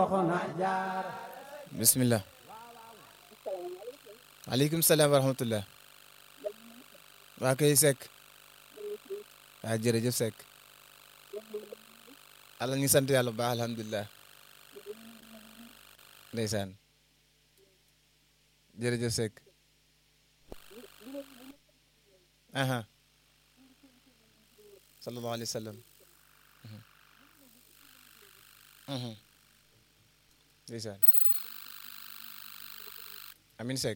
bismillah aleykum salaam wa rahmatullah waa kay Seck waa jërëjëf Seck ala ñu sant yàlla bu baax alhamdulilah ndeysaan jërëjëf Seck aha sallallahu alayhi wa sallam ndeysaan amin Seck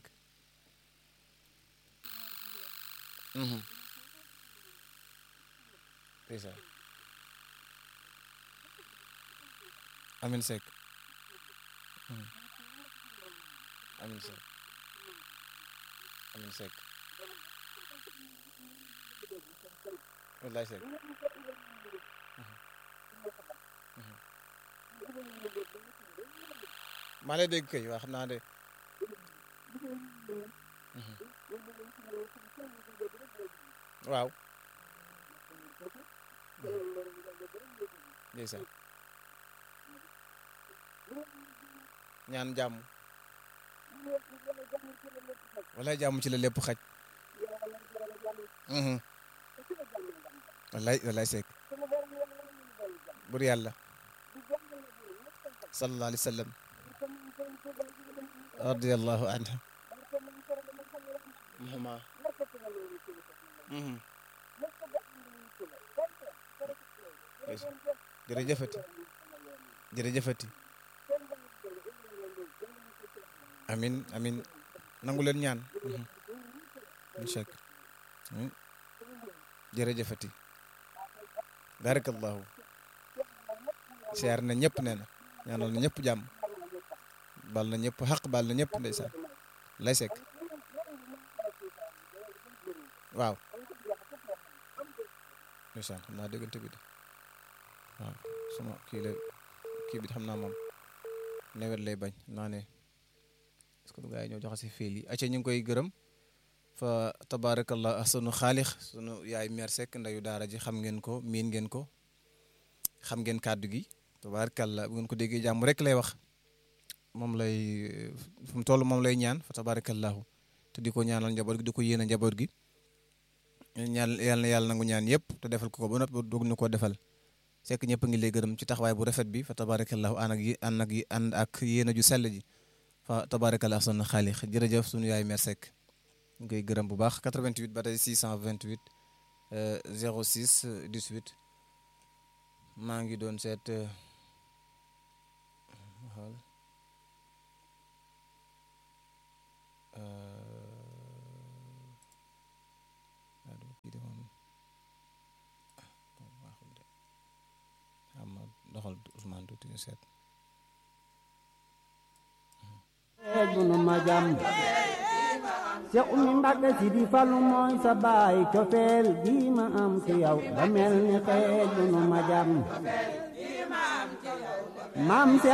ndeysaan amin Seck amin Seck amin Seck wallaay Seck maa lay dégg kay waa xam naa de waaw ndeysaan ñaan jàmm wallaay jàmm ci la lépp xaj wallaay wallaay Seck bur yàlla sallallahu alayhi wa sallam radiyallahu anhu muhuma jërëjëfati jërëjëfati amin amin nangu leen ñaan inchak jërëjëfati barakallahu siyaar na ñëpp nee na ñaanal na ñëpp jàmm bal na ñëpp xaq bal na ñëpp ndeysaan lay sekk waaw ndeysaan xam naa déggante bi de waaw sama kii la kii bi xam naa moom nawet lay bañ naa ne est-ce que gaa yi ñoo joxe si fiil yi acca ñu ngi koy gërëm fa tabarakallah sunu xaalix sunu yaay meer sekk ndayu daara ji xam ngeen ko miin ngeen ko xam ngeen kàddu gi tabarakallah bu ngeen ko déggee jàmm rek lay wax moom lay fu mu toll moom lay ñaan fa tabarakallahu te di ko ñaanal njaboot gi di ko yéene njaboot gi ñaan yàlla na yàlla nangu ñaan yëpp te defal ko ko ba noppi doog ñu ko defal sekk ñëpp a ngi lay gërëm ci taxawaay bu rafet bi fa tabarakallahu ànd ak yi ànd ak yi ànd ak yéene ju sell ji fa tabarakallahu sunu xaalix jërëjëf sunu yaay mer sekk ñu koy gërëm bu baax 88 ba tey 628 06 18 maa ngi doon seet xool doxal Ousmane tuuti ñu seet bunu ma jàmm Seex Umi Mbàkke si di falu mooy sa baay cofeel gi ma am ci yow ba mel ni xeej bunu ma jàmm maam